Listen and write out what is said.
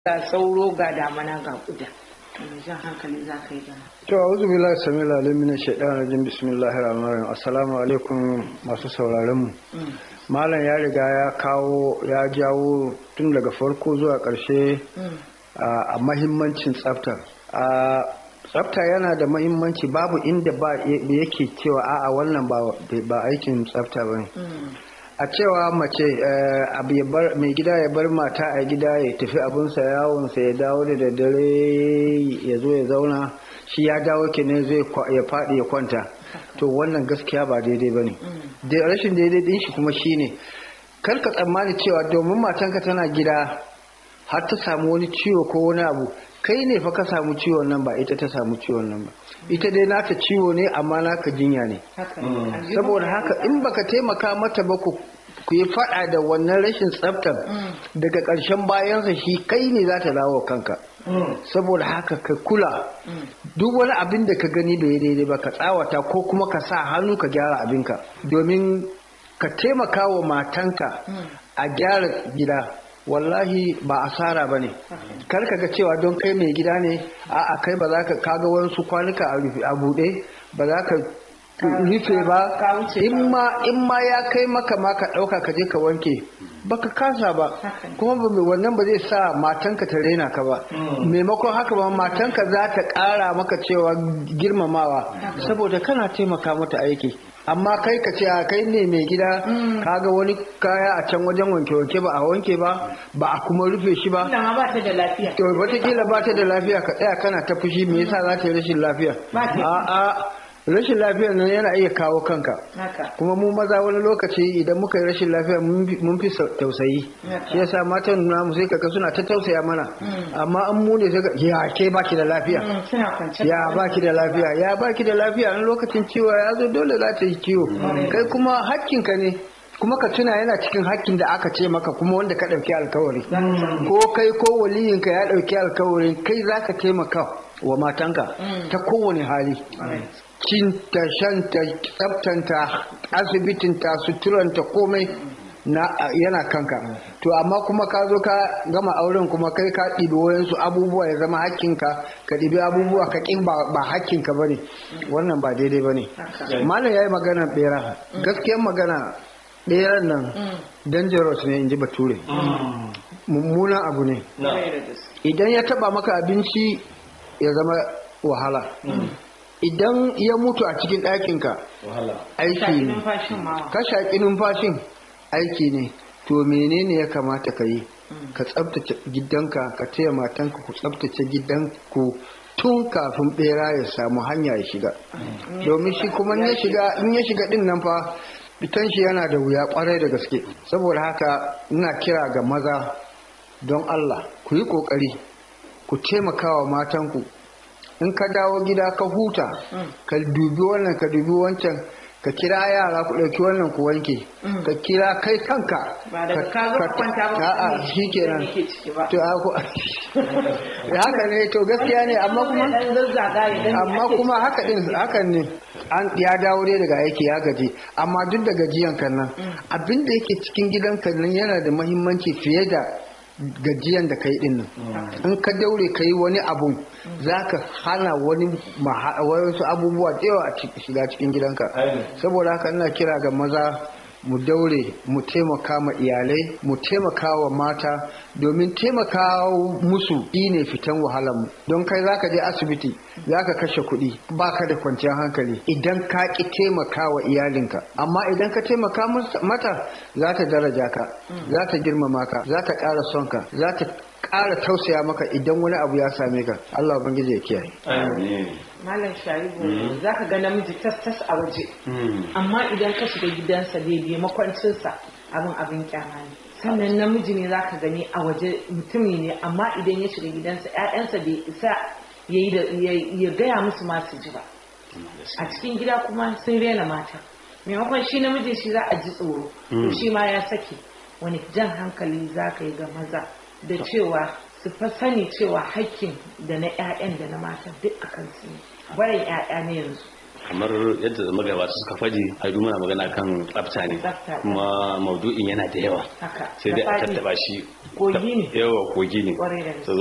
ga sauro ga damana ga kuda mai jan hankali za ka yi gana to a'udhu billahi samil alim min shaitanir rajim bismillahir rahmanir rahim assalamu alaikum masu sauraron mu malam ya riga ya kawo ya jawo tun daga farko zuwa karshe a mahimmancin tsafta a tsafta yana da mahimmanci babu inda ba yake cewa a'a wannan ba aikin tsafta bane a cewa mace mai gida ya bar mata a gida ya tafi abinsa yawonsa ya dawo da daddare ya zo ya zauna shi ya dawo kenan zai ya faɗi ya kwanta to wannan gaskiya ba daidai ba ne rashin daidai din shi kuma shine kar ka tsammani cewa domin matanka tana gida har ta samu wani ciwo ko wani abu kai ne fa ka samu ciwon nan ba ita ta samu ciwon nan ba ita dai naka ciwo ne amma naka jinya ne saboda haka in baka taimaka mata ba ku ku yi fada da wannan rashin tsaftar daga ƙarshen bayansa shi kai ne za ta dawo kanka saboda haka ka kula duk wani abin da ka gani bai daidai ba ka tsawata ko kuma ka sa hannu ka gyara abinka domin ka taimaka wa matanka a gyara gida wallahi ba asara ba ne kar ka ga cewa don kai mai gida ne a'a kai ba za ka kaga wasu kwanuka a buɗe ba za ka rufe ba in ma ya kai maka ma ka ɗauka ka je ka wanke baka kasa ba kuma wannan ba zai sa matanka ta rena ka ba maimakon haka ba matanka za ta ƙara maka cewa girmamawa saboda kana taimaka mata aiki amma kai ka ce a kai ne mai gida kaga wani kaya a can wajen wanke-wanke ba a wanke ba ba a kuma rufe shi ba ba ta da lafiya to wataƙila ba ta da lafiya ka tsaya kana ta fushi me yasa za ta yi rashin lafiya a'a rashin lafiyar nan yana iya kawo kanka kuma mu maza wani lokaci idan muka yi rashin lafiya mun fi tausayi shi yasa matan namu sai kaka suna ta tausaya mana amma an mu ne sai ya ke baki da lafiya ya baki da lafiya ya baki da lafiya an lokacin ciwo ya zo dole za ta yi ciwo kai kuma hakkinka ne kuma ka tuna yana cikin hakkin da aka ce maka kuma wanda ka ɗauki alkawari ko kai ko waliyinka ya ɗauki alkawarin kai za ka taimaka wa matanka ta kowane hali cinta shanta tsaftanta asibitinta suturanta komai na yana kanka to amma kuma ka zo ka gama auren kuma kai ka ɗibi wayansu abubuwa ya zama hakkinka ka ɗibi abubuwa ka ƙin ba hakkinka ba ne wannan ba daidai ba ne malam ya yi magana ɓera gaskiyar magana ɗeran nan dangerous ne in ji bature mummunan abu ne idan ya taba maka abinci ya zama wahala idan ya mutu a cikin ɗakinka aiki ne ka shaƙi numfashin aiki ne to menene ya kamata ka yi ka tsabtace gidanka ka taya matanka ku tsabtace gidanku tun kafin bera ya samu hanya ya shiga domin shi kuma in ya shiga din nan fa fitan shi yana da wuya kwarai da gaske saboda haka ina kira ga maza don Allah ku yi kokari ku taimaka wa matanku in ka dawo gida ka huta ka dubi wannan ka dubi wancan ka kira yara ku ɗauki wannan ku wanke ka kira kai kanka a'a shi kenan to haka ne to gaskiya ne amma kuma amma kuma haka din hakan ne an ya dawo dai daga aiki ya gaji amma duk da gajiyan kan nan abin da yake cikin gidan kan nan yana da muhimmanci fiye da gajiyan da kai din nan in ka daure ka yi wani abu za ka hana wani wasu abubuwa da yawa a shiga cikin gidanka saboda haka ina kira ga maza mu daure mu taimaka ma iyalai mu taimaka wa mata domin taimaka musu ne fitan wahalar mu don kai zaka je asibiti zaka kashe kuɗi baka da kwanciyar hankali idan ka ki taimaka wa iyalinka amma idan ka taimaka mata za ta daraja ka za ta girmama ka za ta ƙara son ka za ta ƙara tausaya maka idan wani abu ya same ka Allah ubangiji ya kiyaye Malam Sharibu za ka ga namiji tas-tas a waje amma idan ka shiga gidansa daidai makwancinsa abin abin kyama ne sannan namiji ne za ka gani a waje mutumi ne amma idan ya shiga gidansa 'ya'yansa bai isa ya gaya musu masu ji ba a cikin gida kuma sun rena mata maimakon shi namiji shi za a ji tsoro shi ma ya sake wani jan hankali za ka yi ga maza da cewa su fa sani cewa hakkin da na 'ya'yan da na matan duk a kansu ne barin 'ya'ya ne yanzu kamar yadda magabata suka faɗi haidu muna magana kan tsafta ne Tsafta. kuma maudu'in yana da yawa haka sai dai da a faɗi. tattaba shi Kogi ne. yawa kogi ne Kwarai da gaske. So,